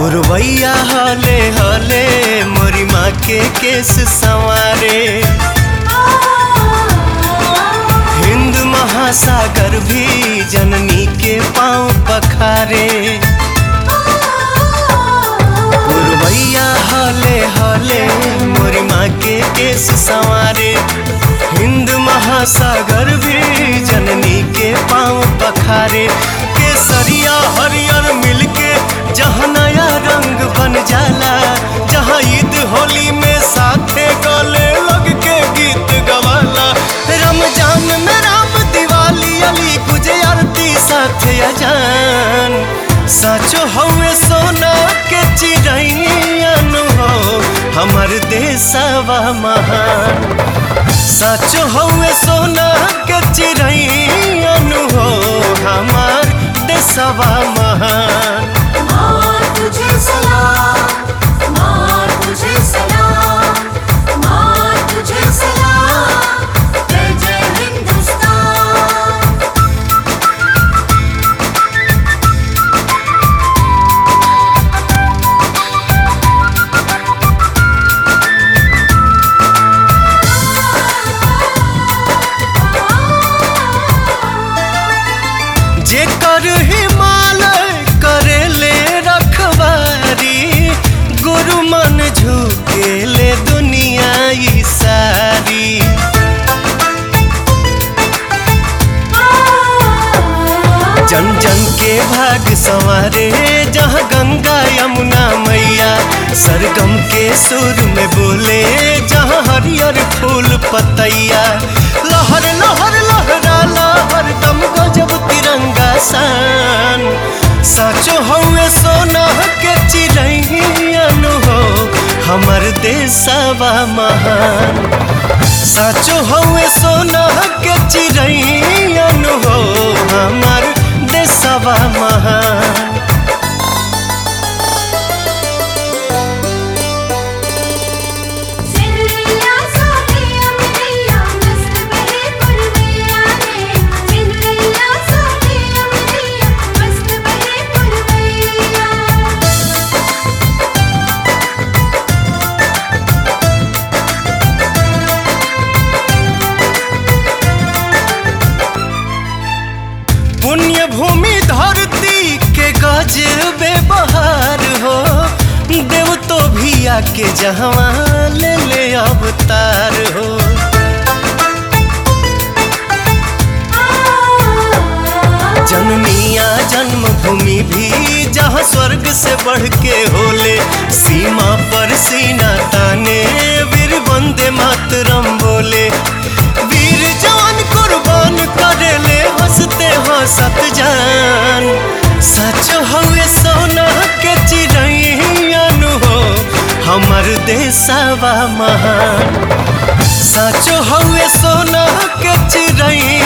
पुरवैया हले हले मोरी माँ के केस संवारे हिंद महासागर भी जननी के पाँव पखारे पुरवैया हले हले मोरी माँ के केस संवारे हिंद महासागर भी जननी के पाँव पखारे केसरिया हरियर मिलके जहाँ नया रंग बन जाला जहाँ ईद होली में साथे गले लग के गीत गवाला रमजान में राम दिवाली अली पूजे आरती साथे अजान साचो हवे सोना के चिड़ैन हो हमर देशवा महान साचो हवे सोना के चिड़ैन हो हमार देशवा महान माँ तुझे सलाम माँ तुझे सलाम माँ तुझे सलाम जय जय हिंदुस्तान जेकर हिमालय करेले रखवारी गुरु मन झुकेले दुनिया ई सारी जन जन के भाग संवारे जहाँ गंगा यमुना मैया सरगम के सुर में बोले जहाँ हरियर फूल पतैया लहर लहर लहराला हरदम गजब तिरंगा सान साचो हवे सोना के चिड़ैन हो हमर देशवा महान साचो हवे सोना के चिड़ैन हो हमर देशवा महान सिंधिया सोनिया मिलिया मस्त बहे पुरवैया रे सिंधिया सोनिया मिलिया मस्त बहे पुरवैया पुण्य भूमि धरती के गजबे बहार हो देव तो भी आके जहवा ले ले अवतार हो जननिया जन्मभूमि भी जहाँ स्वर्ग से बढ़ के होले सीमा पर सीना ताने वीर वंदे मातरम बोले वीर जवान कुर्बान करेले हंसते हंसत जान सच हवे सोना के चिड़ैन हो हमर देशवा महान सच हवे सोना के चिड़ैन